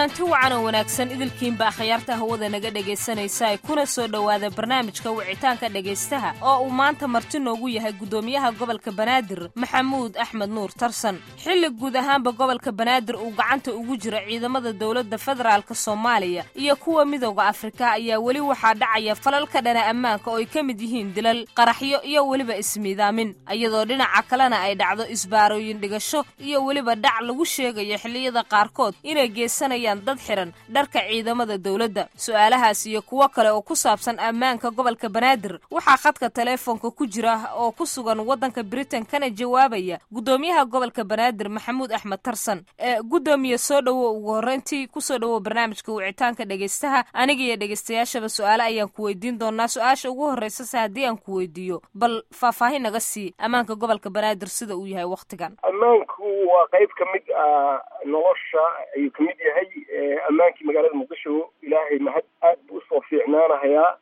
kulanti wacan oo wanaagsan idilkiinba akhyaarta hawada naga dhegaysanaysa kuna soo dhowaada barnaamijka wicitaanka dhegaystaha oo uu maanta marti noogu yahay guddoomiyaha gobolka banaadir maxamuud axmed nuur tarsan xilli guud ahaanba gobolka banaadir uu gacanta ugu jira ciidamada dowladda federaalka soomaaliya iyo kuwa midooda afrika ayaa weli waxaa dhacaya falal ka dhana ammaanka oo ay ka mid yihiin dilal qaraxyo iyo weliba ismiidaamin iyadoo dhinaca kalena ay dhacdo isbaarooyin dhigasho iyo weliba dhac lagu sheegayo xilliyada qaarkood inay geysanayaan dad xiran dharka ciidamada dowladda su-aalahaas iyo kuwo kale oo ku saabsan ammaanka gobolka banaadir waxaa khadka taleefoonka ku jira oo ku sugan waddanka britain kana jawaabaya guddoomiyaha gobolka banaadir maxamuud axmed tarsan ee guddoomiye soo dhowo ugu horreyntii kusoo dhowow barnaamijka wicitaanka dhegaystaha aniga iyo dhegaystayaashaba su-aale ayaan ku weydiin doonaa su-aasha ugu horreysase haddii aan ku weydiiyo bal faahfaahin naga sii ammaanka gobolka banaadir sida uu yahay wakhtigan ammaanku waa qayb ka mid ah nolosha ayuu ka mid yahay ammaankii magaalada muqdisho ilaahay mahad aad buu usoo fiicnaanahayaa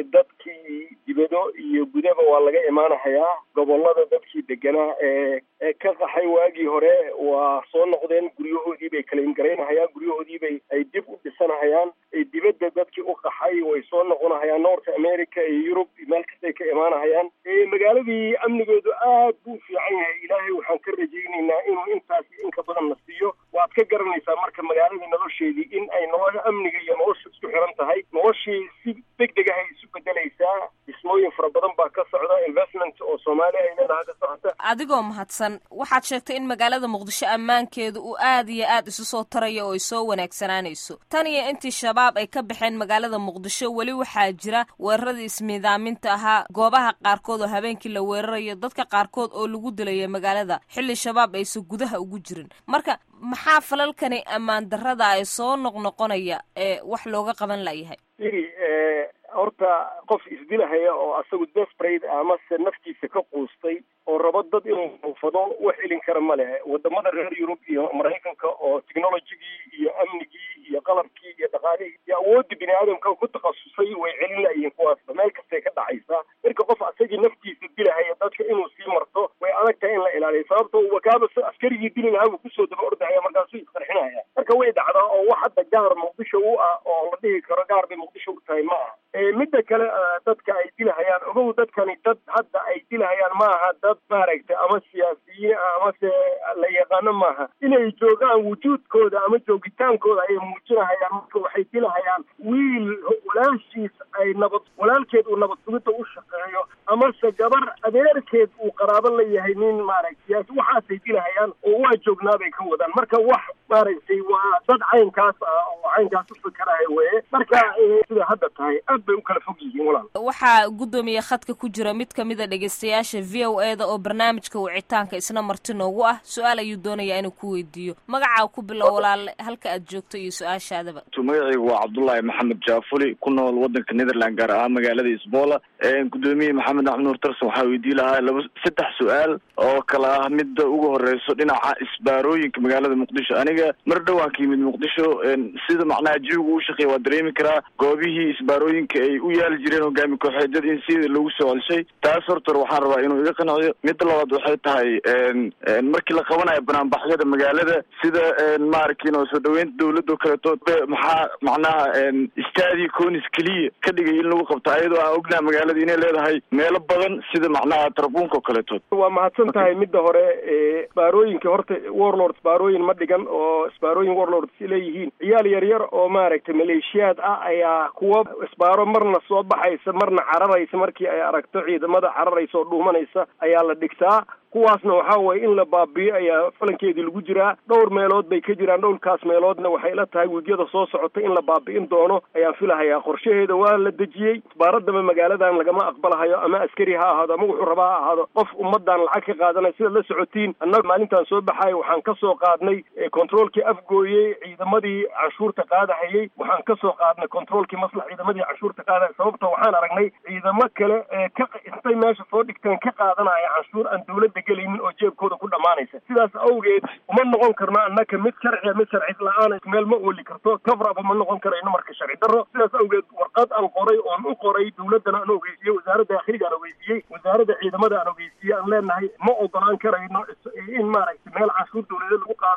dadkii dibado iyo gudaba waa laga imaanahayaa gobolada dadkii deganaa ee ka qaxay waagii hore waa soo noqdeen guryahoodii bay kalaingaraynahayaan guryahoodiibay ay dib u dhisanahayaan dibadda dadkii u qaxay way soo noqonahayaan north america iyo yurub meel kastay ka imaanahayaan magaaladii amnigeedu aad buu fiican yahay ilaahay waxaan ka rajaynaynaa inuu intaas inka badan na siiyo waad ka garanaysaa marka magaaladii nolosheedii in ay nolosha amniga iyo nolosha isku xiran tahay noloshii si deg deg ahay isu bedelaysaa dhismooyin fara badan baa ka socda investment oo soomaaliya ay leedahay ka socota adigoo mahadsan waxaad sheegtay in magaalada muqdisho ammaankeedu uu aad iyo aad isu soo tarayo oo ay soo wanaagsanaanayso tan iyo intii shabaab ay ka baxeen magaalada muqdisho weli waxaa jira weeraradii ismiidaaminta ahaa goobaha qaarkood oo habeenkii la weerarayo dadka qaarkood oo lagu dilaya magaalada xilli shabaab aysan gudaha ugu jirin marka maxaa falalkani ammaan darrada ay soo noqnoqonaya ee wax looga qaban layahay iri horta qof isdilahaya oo asagu desperate amase naftiisa ka quustay oo rabo dad inuu muufado wax celin kara ma leh wadamada reer yurub iyo maraykanka oo technologigii iyo amnigii iyo qalabkii iyo dhaqaalihii iyo awoodda bini aadamka ku takhasusay way celin layihiin kuwaasba meel kastay ka dhacaysaa marka qof asagii naftiisa dilahaya dadka inuu sii marto way adag tahay in la ilaaliyo sababto wakaaba askarigii dili lahaa buu kusoo daba ordahaya markaasuu isqarxinaya marka way dhacdaa oo wax hadda gaar muqdisho u ah oo la dhihi karo gaar bay muqdisho u tahay ma aha midda kale dadka ay dilahayaan ogow dadkani dad hadda ay dilahayaan maaha dad maaragtay ama siyaasiyiin ah amase la yaqaano maaha inay joogaan wujuudkooda ama joogitaankooda ayay muujinahayaan marka waxay dilahayaan wiil walaashiis ay nabad walaalkeed uu nabad sugidda u shaqeeyo amase gabar adeerkeed uu qaraabo la yahay nin maaragtay siyaasi waxaasay dilahayaan oo waa joognaa bay ka wadaan marka wax maaragtay waa dad caynkaas ah oo caynkaas u fikerahay weye marka sida hadda tahay aad bay u kala fog yihiin walaal waxaa guddoomiye khadka ku jira mid ka mida dhegaystayaasha v o e da oo barnaamijka wicitaanka isna marti noogu ah su-aal ayuu doonayaa inuu ku weydiiyo magacaa ku bilow walaale halka aad joogto iyo su-aashaadaba magacaygu waa cabdullaahi maxamed jaafuli ku nool wadanka netherland gaar ahaan magaalada isboola guddoomiye maxamed axmed nuur tarsan waxaa weydii lahaa laba saddex su-aal oo kala ah midda ugu horeyso dhinaca isbaarooyinka magaalada muqdisho aniga mar dhowaan ka yimid muqdisho sida macnaha jiwigu u shaqeeya waa dareemi karaa goobihii isbaarooyinka ay u yaali jireen hogaami kooxeedyada in sida lagu soo celshay taas horta waxaan rabaa inuu iga qanciyo midda labaad waxay tahay markii la qabanayo banaanbaxyada magaalada sida maaragtay soo dhaweynta dawladda oo kaleeto maxaa macnaha stadi conis keliya ka dhigay in lagu qabto ayadoo aan ognaha magaalada inay leedahay meelo badan sida macnaha tarabuunka oo kaleeto waa mahadsan tahay midda hore isbaarooyinka horta warlord isbaarooyin ma dhigan oo isbaarooyin warlords leeyihiin ciyaal yar yar oo maaragtay maleeshiyaad ah ayaa kuwa isbaaro marna soo baxaysa marna cararaysa markii ay aragto ciidamada cararaysa oo dhuumanaysa ayaa la dhigtaa kuwaasna waxaa weye in la baabiyo ayaa falankeedii lagu jiraa dhowr meelood bay ka jiraan dhowrkaas meeloodna waxay la tahay wiigyada soo socota in la baabi'in doono ayaan filahayaa qorshaheeda waa la dejiyey isbaaradaba magaaladan lagama aqbalahayo ama askari ha ahaado ama wuxuu rabaa ha ahaado qof ummadan lacag ka qaadanaya sidaad la socotiin annaga maalintaan soo baxayo waxaan ka soo qaadnay controolkii afgooyey ciidamadii canshuurta qaadahayey waxaan ka soo qaadnay controolkii maslax ciidamadii canshuurta qaadahaya sababta waxaan aragnay ciidamo kale ee ka intay meesha soo dhigteen ka qaadanaya canshuur aan dawladda gelaynin oo jeebkooda ku dhammaanaysa sidaas awgeed uma noqon karno annaka mid sharciya mid sharci la-aan meel ma ooli karto coveraba ma noqon karayno marka sharci darro sidaas awgeed warqad aan qoray oon u qoray dawladdana aan ogeysiiyey wasaaradda dakhliga aan ogeysiiyey wasaaradda ciidamada aan ogeysiiyey aan leenahay ma ogolaan karayno in maaragtay meel canshuur dawladeed lagu qaada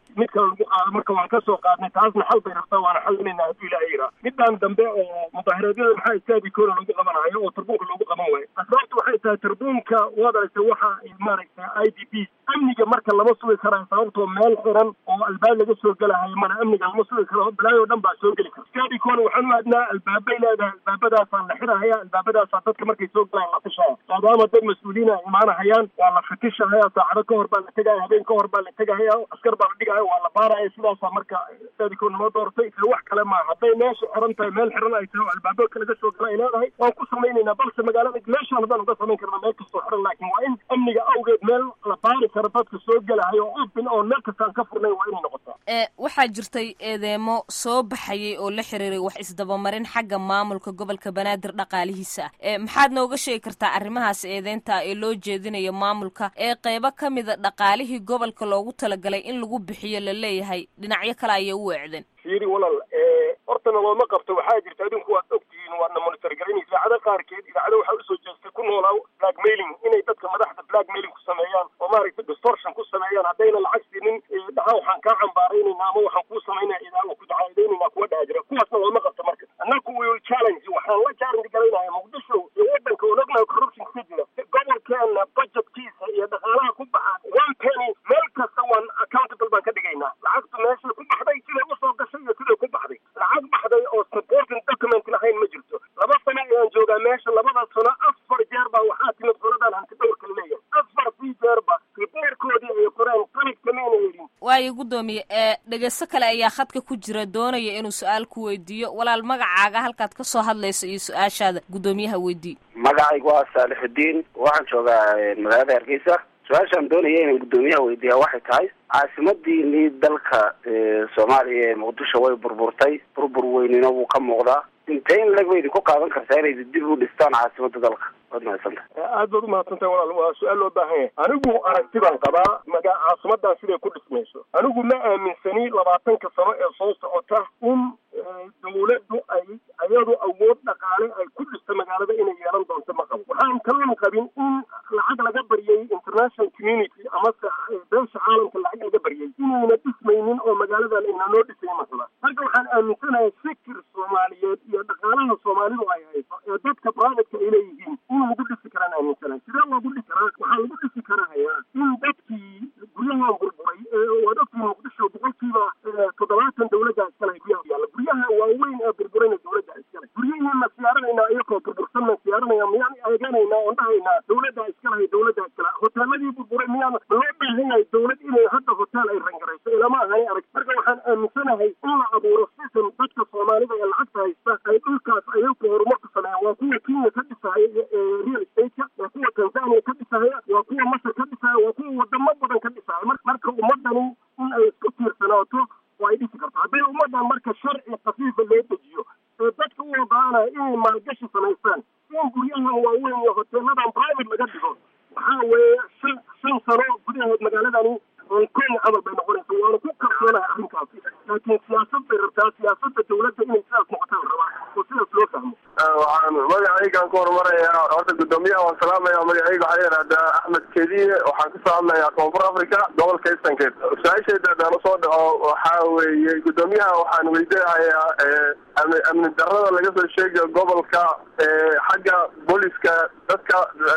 mid kale lagu qaado marka waan kasoo qaadnay taasna xal bay rabtaa waana xalinayna hadduu ilaahay yiraa midaan dambe oo mudaaharaadyada maxaa istaabi koona lagu qabanayo oo tarbuunka loogu qaban waayo asbaabtu waxay tahay tarbuunka waad aragtay waxa maaragtay i d b amniga marka lama sugi karayo sababtoo meel xiran oo albaab laga soo gelahayo mana amniga lama sugi karo balaayo dhan baa soo geli kara istaabi koona waxaan u aadnaa albaabay leedahay albaabadaasaan la xirahaya albaabadaasaa dadka markay soo galaan la fishaya maadaama dad mas-uuliin ay imaanahayaan waa la fatishahaya saacado ka hor baa la tegaya habeen ka hor baa la tegahaya askar baa la dhigaya waa la baaraya sidaasaa marka istaabi koona noo doortay ee wax kale maaha hadday meesha xiran tahay meel xiran ay tahay oo albaabo laga soo gala ay leedahay waan ku samaynaynaa balse magaalada meeshaan haddaan uga samayn karna meel kastoo xiran laakiin waa in amniga awgeed meel la baari karo dadka soo gelahayo oo open oo meel kastaan ka furnayn waa inay noqotaa ee waxaa jirtay eedeemo soo baxayay oo la xiriiray wax isdabamarin xagga maamulka gobolka banaadir dhaqaalihiisa ah ee maxaad nooga sheegi kartaa arrimahaas eedeynta ee loo jeedinayo maamulka ee qeybo ka mida dhaqaalihii gobolka loogu talagalay in lagu bixiyo la leeyahay dhinacyo kale ayay u weecdeen fiiri walaal hortana looma qabto waxaa jirta adinku waad ogtihiin waadna monitor garaynaysa idaacada qaarkeed idaacada waxaa usoo jeestay ku noolaa blackmailing inay dadka madaxda blackmailing ku sameeyaan oo maaragtay distortion ku sameeyaan haddayna lacag siinin dhaha waxaan kaa cambaaraynayna ama waxaan kuu samaynaya idaa ku dacaadeynayna kuwa dhaha jira kuwaasna looma qabto marka annaku we will challenge waxaan la challenge garaynaya muqdisho iyo wadanka oo ognahay corruption ka jira gobolkeena budgetkiisa iyo dhaqaalaha ku baxa one penny meel kasta waan accountable baan ka dhigaynaa lacagtu meeshay ku baxday siday usoo gashay iyo siday ku baxday lacag baxday oo supporting document lahayn ma jirto laba sano ayaan joogaa meesha labada sano afar jeer baa waxaa timid qoladan hanti dhowrka leeyahay afar sii jeerba ribeerkoodii ay qoreen qalid kamayna yeelin waayo guddoomiye ee dhegeysto kale ayaa khadka ku jira doonaya inuu su-aal ku weydiiyo walaal magacaaga halkaad ka soo hadlayso iyo su-aashaada guddoomiyaha weydii magacaygu waa saalixudiin waxaan joogaa magaalada hargeysa su-aashaan doonaya inaan guddoomiyaha weydiiya waxay tahay caasimadii dalka soomaaliya ee muqdisho way burburtay burbur weynina wuu ka muuqdaa intee in lag ba idinku qaadan kartaa inay dib u dhistaan caasimada dalka waad mahadsanta aad baad umahadsantahay walaal waa su-aal loo baahan yahay anigu aragti baan qabaa maga caasimadan siday ku dhismayso anigu ma aaminsani labaatanka sano ee soo socota in dawladdu ay ayadu awood dhaqaale ay ku dhisto magaalada inay yeelan doonto ma qabo waxaan kalan qabin in lacag laga baryay international community amase beesha caalamka lacag laga baryay inayna dhismaynin oo magaaladan ayna noo dhisay masala marka waxaan aaminsanahay fikir soomaaliyeed iyo dhaqaalaha soomaalidu ay hayso ee dadka privateka ay leeyihiin in lagu dhisi karaan aaminsanahay sidee loogu dhisi karaa waxaa lagu dhisi karayaa in dadkii guryahan burburay waad ogtihiin muqdisho boqolkiiba toddobaatan dawladda iskale guryaha yaalla guryaha waaweyn ee burburayna dawladda iskale guryihiina siyaaranayna iyakoo burbursanna siyaaranaya miyaan eeganaynaa oon dhahaynaa dawladda iskalahay dawladda iskale hoteeladii burburay miyaan ma loo baahan yahay dawlad inay hadda hotel ay rangarayso ilama ahani arag marka waxaan aaminsanahay in la abuuro system dadka soomaalida ee lacagta haysta ay dhulkaas ayaku horumarku sameeyaan waa kuwa kenya ka dhisahaya real estate-ka waa kuwa tanzania ka dhisahaya waa kuwa masar ka dhisahaya waa kuwa wadamo badan ka dhisahaya marka ummadani in ay isku tiirsanaato oo ay dhisi karto hadday ummadan marka sharci kafiifa loo dejiyo ee dadka u ogaanaya inay maalgashi samaystaan in guryahan waaweyn iyo hoteeladan private laga dhigo waxaa weeye shan shan sano gudaheed magaaladani hong kong camal bay noqonaysa waana ku kalsoonahay arrinkaasi laakiin siyaasad bay rabtaa siyaasadda dawladda inay sidaas noqotaan rabaa oo sidaas loo fahmo waxaan magacaygaan ku horumarayaa horta guddoomiyaha waan salaamaya magacayga waxaa yidhahdaa axmed kediye waxaan kasoo hadlayaa koonfur africa gobolka estankeed su-aashayda haddaan usoo dhaco waxaa weeye guddoomiyaha waxaan weydiinahayaa amni amni darada laga soo sheegayo gobolka xagga booliska dadka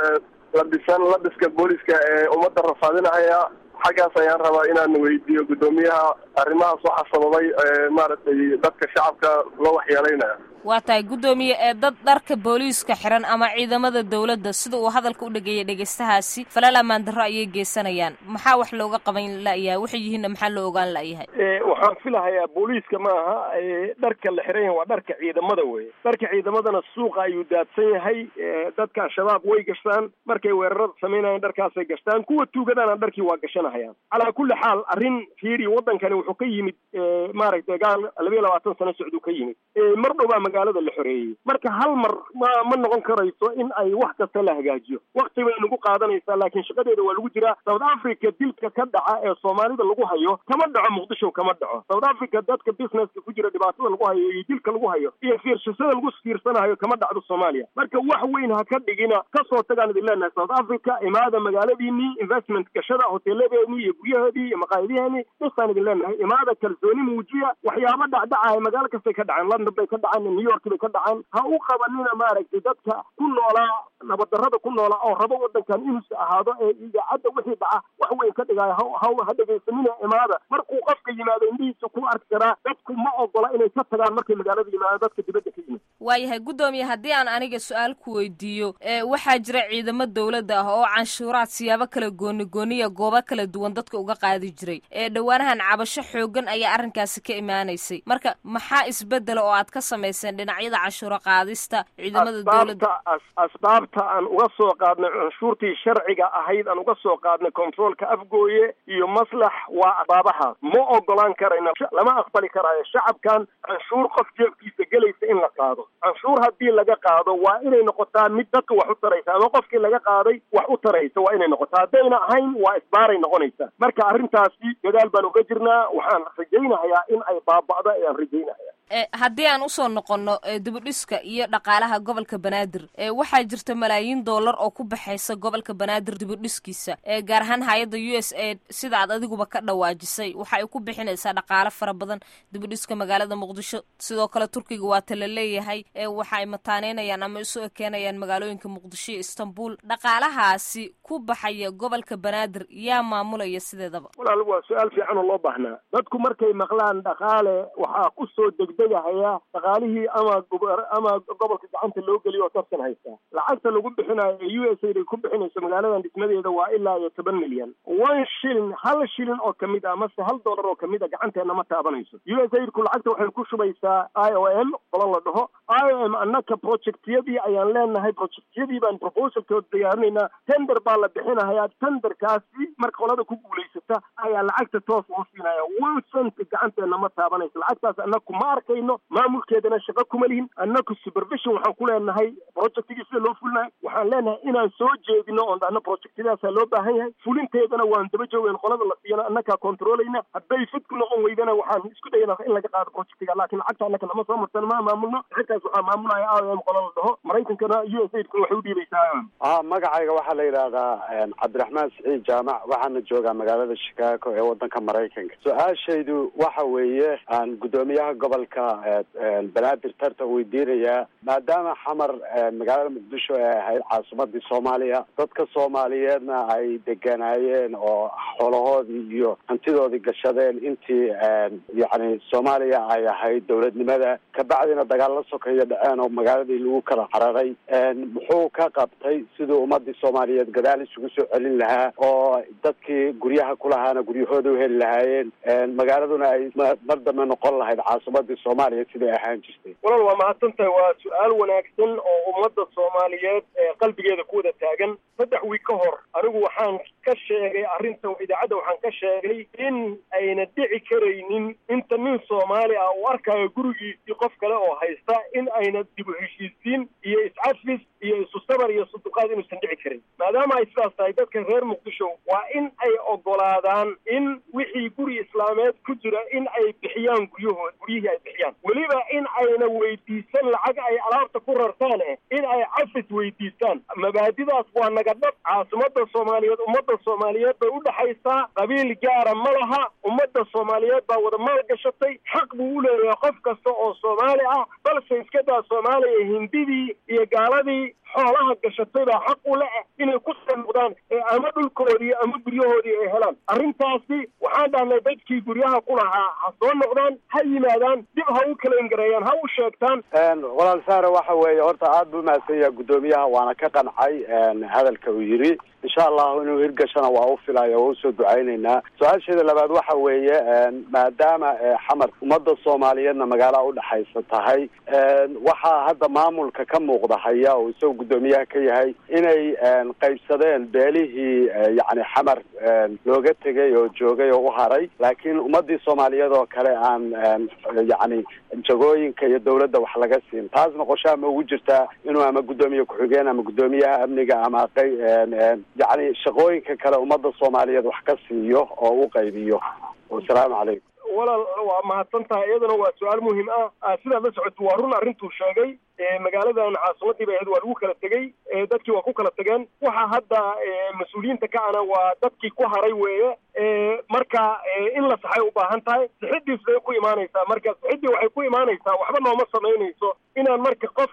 labisan labiska booliska ee ummadda rafaadinahaya xaggaas ayaan rabaa inaan weydiiyo guddoomiyaha arrimahaas waxaa sababay maaragtay dadka shacabka loo waxyeelaynaya waa tahay guddoomiye ee dad dharka booliiska xiran ama ciidamada dawladda sida uu hadalka u dhageeyay dhegeystahaasi falaal ammaan darro ayay geysanayaan maxaa wax looga qaban la'yahay waxay yihiinna maxaa loo ogaan la'yahay waxaan filahayaa booliiska maaha dharka la xiran yahay waa dharka ciidamada weye dharka ciidamadana suuqa ayuu daadsan yahay dadka al-shabaab way gashtaan markay weerarada samaynayaan dharkaasay gashtaan kuwa tuugadana dharkii waa gashanahayaan calaa kulli xaal arrin fiiri waddankani wuxuu ka yimid maaragtay gaal labayo labaatan sano socduu ka yimid mar dhowbaa magaalada la xoreeyey marka hal mar ma ma noqon karayso in ay wax kasta la hagaajiyo wakti bay nagu qaadanaysaa laakiin shaqadeeda waa lagu jiraa south africa dilka ka dhaca ee soomaalida lagu hayo kama dhaco muqdisho kama dhaco south africa dadka businesska ku jira dhibaatada lagu hayo iyo dilka lagu hayo iyo fiirsashada lagu fiirsanayo kama dhacdo soomaaliya marka wax weyn ha ka dhigina kasoo tagaan idin leenahay south africa imaada magaaladiinii investment gashada hoteeladeedii iyo guryaheedii iyo maqaayadiheenii dhisaan idin leenahay imaada kalsooni muujiya waxyaaba dhacdhacaya magaalo kastay ka dhaceen london bay ka dhaceen new york bay ka dhaceen ha u qabanina maaragtay dadka ku noolaa nabaddarrada ku noolaa oo rabo wadankan inuusa ahaado ee idaacadda wixii dhaca wax weyn ka dhigaayo ha ha ha dhegaysanina imaada markuu qofka yimaado indhihiisa ku arki karaa dadku ma ogola inay ka tagaan markay magaalada yimaadaan dadka dibadda ka yimid waayahay guddoomiye haddii aan aniga su-aal ku weydiiyo ee waxaa jira ciidamo dowladda ah oo canshuuraad siyaabo kala gooni gooniya goobo kala duwan dadka uga qaadi jiray ee dhowaanahan cabasho xoogan ayaa arrinkaasi ka imaanaysay marka maxaa isbedela oo aad ka samayseen dhinacyada canshuuro qaadista ciidamada dowladda asbaabta aan uga soo qaadnay canshuurtii sharciga ahayd aan uga soo qaadnay controolka afgooye iyo maslax waa asbaabahaas ma ogolaan karayna lama aqbali karaayo shacabkan canshuur qof jeefkiisa gelaysa in la qaado canshuur haddii laga qaado waa inay noqotaa mid dadka wax u taraysa ama qofkii laga qaaday wax u taraysa waa inay noqotaa haddayna ahayn waa isbaaray noqonaysa marka arrintaasi dadaal baan uga jirnaa waxaan rajaynahayaa in ay baaba'do ayaan rajaynahaya haddii aan usoo noqonno dibudhiska iyo dhaqaalaha gobolka banaadir waxaa jirta malaayiin dollar oo ku baxaysa gobolka banaadir dibudhiskiisa gaar ahaan hay-adda u s a sida aad adiguba ka dhawaajisay waxa ay ku bixinaysaa dhaqaalo fara badan dibudhiska magaalada muqdisho sidoo kale turkiga waa tala leeyahay waxa ay mataaneynayaan ama isu ekeenayaan magaalooyinka muqdisho iyo istanbul dhaqaalahaasi ku baxaya gobolka banaadir yaa maamulaya sideedaba walaal waa su-aal fiican oo loo baahnaa dadku markay maqlaan dhaqaale waxaa ku soo degdegahaya dhaqaalihii ama ama gobolka gacanta loo geliyo oo tartan haysta lacagta lagu bixinayo ee u s a ay ku bixinayso magaaladan dhismadeeda waa ilaa iyo toban milyan one shilin hal shilin oo kamid ah mase hal dollar oo kamid a gacanteena ma taabanayso u s a ku lacagta waxay ku shubaysaa i o m qolo la dhaho i o m annaka projectyadii ayaan leenahay projectyadii baan proposalkooda diyaarinaynaa tender baa la bixinahayaa tenderkaasi marka qolada ku guulaysata ayaa lacagta toos loo siinaya one cent gacanteena ma taabanayso lacagtaas annaku ma arkayno maamulkeedana shaqo kuma lihin annaku supervision waxaan ku leenahay projectigii sida loo fulinayo waxaan leenahay inaan soo jeedino oon dhahno projectidaasaa loo baahan yahay fulinteedana waan daba joogeen qolada la siiyana annakaa controlayna hadday fid ku noqon weydana waxaan isku dayna in laga qaado projectiga laakiin lacagta annaka nama soo marsan ma maamulno lacagtaas waxaa maamulaya i o m qola la dhaho maraykankana u s aidkuna waxay u dhiibaysaa a magacayga waxaa la yidhaahdaa cabdiraxmaan siciid jaamac waxaana joogaa magaalada chicago ee wadanka maraykanka su-aashaydu waxa weeye aan guddoomiyaha gobolka banaadir tartan weydiinayaa maadaama xamar magaalada muqdisho ay ahayd caasimadii soomaaliya dadka soomaaliyeedna ay deganaayeen oo xoolahoodii iyo hantidoodii gashadeen intii yacni soomaaliya ay ahayd dowladnimada kabacdina dagaal la sokeeyo dhaceen oo magaaladii lagu kala cararay muxuu ka qabtay siduu ummadii soomaaliyeed gadaal isugu soo celin lahaa oo dadkii guryaha kulahaana guryahooda u heli lahaayeen magaaladuna ay mar dambe noqon lahayd caasimadii soomaaliya siday ahaan jirtay walaal waa mahadsan tahay waa su-aal wanaagsan oo ummadda soomaaliyeed ee qalbigeeda ku wada taagan saddex wiig ka hor anigu waxaan ka sheegay arrinta idaacadda waxaan ka sheegay in ayna dhici karaynin inta nin soomaali ah uu arkayo gurigiisii qof kale oo haysta in ayna dib u heshiisiin iyo iscafis iyo isu sabar iyo suduqaad inuusan dhici karin maadaama ay sidaas tahay dadka reer muqdisho waa in ay ogolaadaan in wixii guri islaameed ku jira in ay bixiyaan guryahood guryihii ay bixiyaan weliba in ayna weydiisan lacag ay alaabta ku rartaan eh in ay cafis weydiistaan mabaadidaas waa naga dhab caasimada soomaaliyeed ummadda soomaaliyeed bay u dhexaysaa qabiil gaara ma laha ummadda soomaaliyeed baa wada maal gashatay xaq buu u leeyahay qof kasta oo soomaali ah balse iska daa soomaaliya hindidii iyo gaaladii xoolaha gashatay baa xaq u leh inay ku soo noqdaan ee ama dhulkoodii ama guryahoodii ay helaan arrintaasi waxaan dhahnay dadkii guryaha ku lahaa ha soo noqdaan ha yimaadaan dib ha u kala ingareeyaan ha u sheegtaan walaal saare waxa weeye horta aada buu mahadsan yahay guddoomiyaha waana ka qancay hadalka uu yidhi insha allahu inuu hirgashana waa u filaya waa usoo ducaynaynaa su-aasheeda labaad waxa weeye maadaama xamar ummadda soomaaliyeedna magaalaha udhexaysa tahay waxaa hadda maamulka ka muuqda haya oo isagoo guddoomiyaha ka yahay inay qaybsadeen beelihii yacni xamar looga tegay oo joogay oo u haray laakiin ummadii soomaaliyeed oo kale aan yacni jagooyinka iyo dawladda wax laga siin taasna qorshaha ma ugu jirtaa inuu ama guddoomiye ku-xigeen ama guddoomiyaha amniga ama yacni shaqooyinka kale ummadda soomaaliyeed wax ka siiyo oo u qaybiyo wasalaamu calaykum walaal waa mahadsan tahay iyadana waa su-aal muhiim ah sidaad la socoto waa run arrintuu sheegay magaaladan caasimadii bay ahayd waa lagu kala tegey dadkii waa ku kala tegeen waxa hadda mas-uuliyiinta ka ana waa dadkii ku haray weeye marka in la saxay u baahan tahay sixidiis bay ku imaanaysaa marka sixidii waxay ku imaanaysaa waxba nooma samaynayso inaan marka qof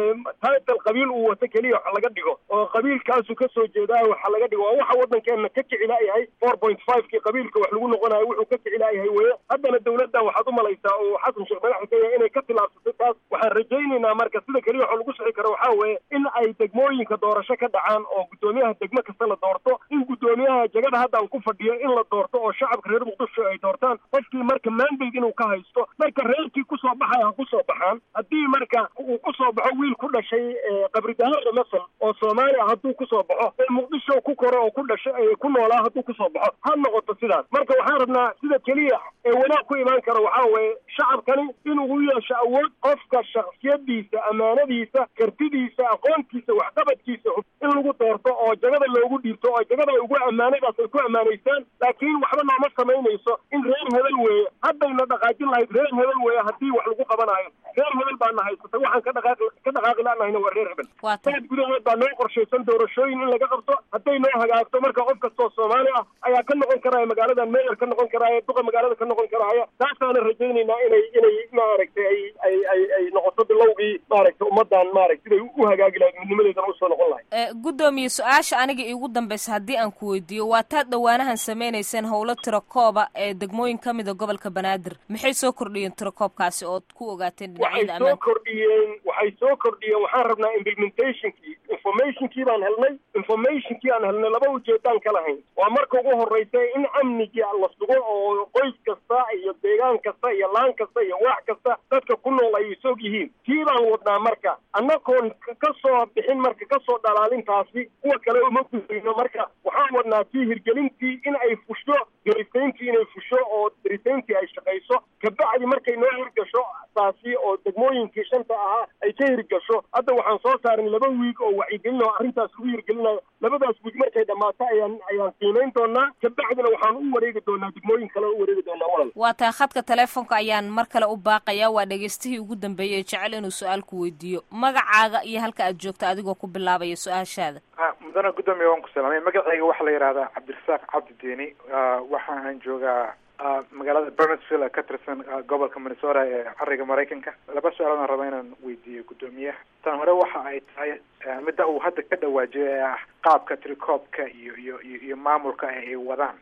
title qabiil uu wato keliya wax laga dhigo oo qabiilkaasu ka soo jeedaa waxa laga dhigo waa waxa waddankeena ka kicilaayahay four point five kii qabiilka wax lagu noqonayo wuxuu ka kicilaayahay weye haddana dawladdan waxaad u malaysaa oo xasan sheekh madaxda ka yahay inay ka tilaabsatay taas waxaan rajaynaynaa marka sida keliya waxoo lagu sixi karo waxaa weeye in ay degmooyinka doorasho ka dhacaan oo guddoomiyaha degmo kasta la doorto in guddoomiyaha jagada haddaan ku fadhiyo in la doorto oo shacabka reer muqdisho ay doortaan qofkii marka mandate inuu ka haysto marka reerkii kusoo baxaya ha kusoo baxaan haddii marka uu kusoo baxo wiil ku dhashay qabridahaada masal oo soomaaliya hadduu kusoo baxo ee muqdisho ku koro oo ku dhashay ku noolaa hadduu kusoo baxo ha noqoto sidaas marka waxaan rabnaa sida keliya ee wanaag ku imaan kara waxaa weeye shacabkani inuu u yeesho awood qofka shaksiyadiisa amaanadiisa kartidiisa aqoontiisa waxqabadkiisa in lagu doorto oo jagada loogu dhiibto oo jagada ay ugu ammaanadaas ay ku ammaanaysaan laakiin waxba nooma samaynayso in reer hebel weeye haddayna dhaqaajin lahayd reer hebel weeye haddii wax lagu qabanayo reer hebel baana haysatay waxaan ka dhaqaaqi ka dhaqaaqi laanahayna waa reer hebel sanad gudahood baa noo qorshaysan doorashooyin in laga qabto hadday noo hagaagto marka qof kastoo soomaali ah ayaa ka noqon karaya magaaladan meyer ka noqon karaya duqa magaalada ka noqon karaya taasaana rajaynaynaa inay inay maaragtay ay ay ay ay noqoto bilowgii maaragtay ummadan maaragta siday u hagaagi lahayd midnimadeedana usoo noqon lahayd guddoomiye su-aasha aniga iigu dambaysa haddii aan ku weydiiyo waa taad dhowaanahan samaynayseen howlo tirakooba ee degmooyin ka mida gobolka banaadir maxay soo kordhiyeen tirakoobkaasi ood ku ogaateen dhinacyada waxay soo kordhiyeen waxay soo kordhiyeen waxaan rabnaa implementationkii informationkii baan helnay informationkii aan helnay laba ujeedaan ka lahayn waa marka ugu horreysa in amnigii la sugo oo qoys kasta iyo deegaan kasta iyo laan kasta iyo waax kasta dadka ku nool ay isog yihiin tii baan wadnaa marka annagoon ka soo bixin marka kasoo dhalaalintaasi kuwa kale uma gudayno marka waxaan wadnaa tii hirgelintii in ay fusho derisayntii inay fusho oo derisayntii ay shaqayso kabacdi markay noo hirgasho taasi oo degmooyinkii shanta ahaa ay ka hirgasho hadda waxaan soo saarnay laba wiig oo wacyigelin oo arrintaas lagu hirgelinayo labadaas wiig markay dhammaato ayaan ayaan qiimayn doonaa kabacdina waxaan u wareegi doonaa degmooyin kale u wareegi doonaa walal waa taa khadka teleefonka ayaan mar kale u baaqayaa waa dhegaystihii ugu dambeeyey ee jecel inuu su-aal ku weydiiyo magacaaga iyo halka aad joogto adigoo ku bilaabaya su-aashaada mudana guddoomiya waan ku salaamay magacayga waxaa la yidhahdaa cabdirasaaq cabdi deeni waxa aan joogaa magaalada bernesville ka tirsan gobolka minnesota ee cariga maraykanka laba su-aaloodaan raba inaan weydiiyo guddoomiyaha tan hore waxa ay tahay midda uu hadda ka dhawaajiyay ee ah qaabka trikoobka iyo iyo iyo iyo maamulka ay wadaan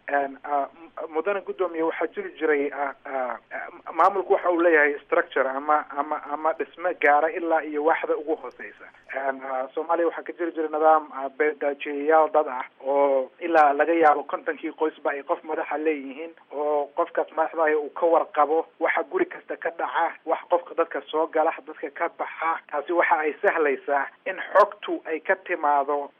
mudana guddoomiya waxaa jiri jiray maamulku waxa uu leeyahay structure ama ama ama dhisme gaara ilaa iyo waaxda ugu hooseysa soomaaliya waxaa ka jiri jiray nidaam beedaajiyayaal dad ah oo ilaa laga yaabo kontonkii qoysba ay qof madaxa leeyihiin oo qofkaas madaxdahay uu ka warqabo waxa guri kasta ka dhaca wax qofka dadka soo gala dadka ka baxa taasi waxa ay sahlaysaa in xogtu ay ka timaado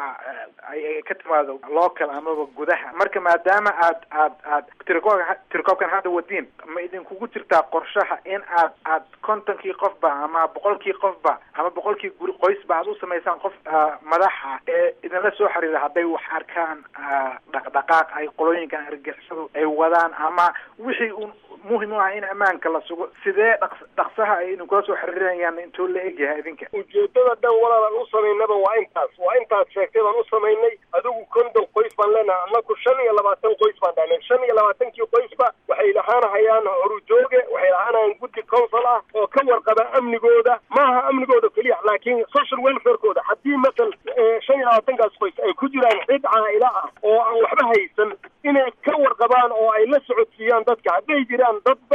ay ka timaado local amaba gudaha marka maadaama aad aad aad tirikoobka tirikoobkan hadda wadiin ma idinkugu jirtaa qorshaha in aad aad kontonkii qofba ama boqolkii qofba ama boqolkii guri qoysba aad u samaysaan qof madaxa ee idinla soo xiriira hadday wax arkaan dhaqdhaqaaq ay qolooyinkan argixisadu ay wadaan ama wixii un muhim u ah in ammaanka la sugo sidee dhaq dhaqsaha ay idinkula soo xiriirinayaan intuu la egyahay idinka ujeedada dhan walaalaan u samaynaba waa intaas waa intaas sheegtay baan u samaynay adigu konton qoys baan leenahay annaku shan iyo labaatan qoys baan dhahnay shan iyo labaatankii qoysba waxay lahaanahayaan horujooge waxay lahaanahayaan guddi council ah oo ka warqaba amnigooda maaha amnigooda keliya laakiin social welfarekooda haddii masal shan iyo labaatankaas qoys ay ku jiraan cid caa'ila ah oo aan waxba haysan inay ka warqabaan oo ay la socodsiiyaan dadka hadday jiraan dad baca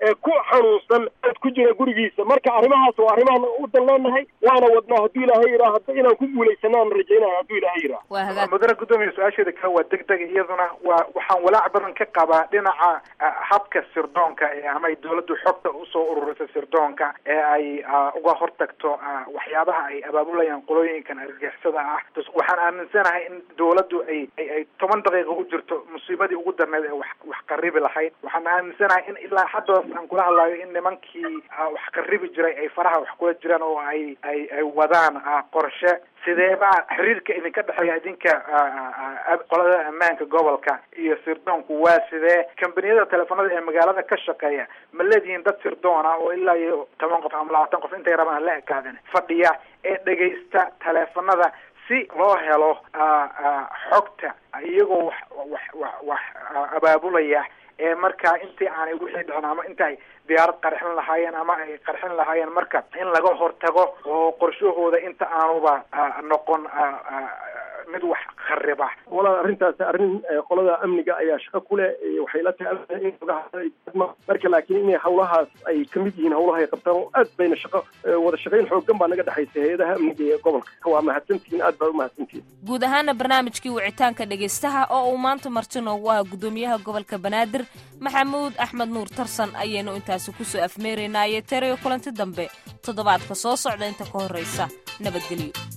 ee ku xanuunsan dad ku jira gurigiisa marka arrimahaas waa arrimahan u dan leenahay waana wadnaa hadduu ilaahay yidhaah hadda inaan ku guulaysanaan rajaynaya hadduu ilaahay yidhaah waa hagaag mudane guddoomiya su-aasheeda kale waa deg deg iyaduna waa waxaan walaac badan ka qabaa dhinaca ah, habka sirdoonka ee ama ay dawladdu xogta usoo ururisa sirdoonka ee ay ah, uga hortagto ah, waxyaabaha ay abaabulayaan qolooyinkan argagixisada ah Dus waxaan aaminsanahay in dawladdu ay ay ay toban daqiiqa u jirto musiibadii ugu darneed ee wax wax qaribi lahayd waxaan aaminsanahay in ilaa haddaas aan kula hadlayo in nimankii ah, wax qaribi jiray ay faraha wax kula jiraan oo ay ay ay wadaan ah, qorshe sideebaa xiriirka idinka dhexeeya idinka ah, ah, ah, qolada ammaanka gobolka iyo sirdoonku waa sidee kambaniyada teleefanada ee magaalada ka shaqeeya ma leedihiin dad sirdoona oo ilaa iyo toban qof ama labaatan qof intay rabaan la ekaaden fadhiya ee dhegaysta teleefanada si loo helo ah, ah, xogta iyagoo wax wax wax wax ah, abaabulaya ee markaa intii aanay wixii dhicin ama intaay diyaarad qarxin lahaayeen ama ay qarxin lahaayeen marka in laga hortago oo qorshahooda inta aanuba ah, noqon ah, ah, mid wax khariba walaal arrintaasi arrin eh, qolada amniga ayaa shaqo ku leh eh, waxay la tahay in xogaha ay ma- marka laakiin inay hawlahaas ay ka mid yihiin hawlaha ay qabtaan oo aad bayna shaqo eh, wada shaqayn xooggan baa naga dhexaysa hay-adaha amniga ee gobolka waa mahadsantihiin aad baa u mahadsantihiin guud ahaana barnaamijkii wicitaanka dhegaystaha oo uu maanta marti noogu ahaa guddoomiyaha gobolka banaadir maxamuud axmed nuur tarsan ayaynu intaasi kusoo afmeeraynaaye terayo kulanti dambe toddobaadka soo socda inta ka horraysa nabadgelyo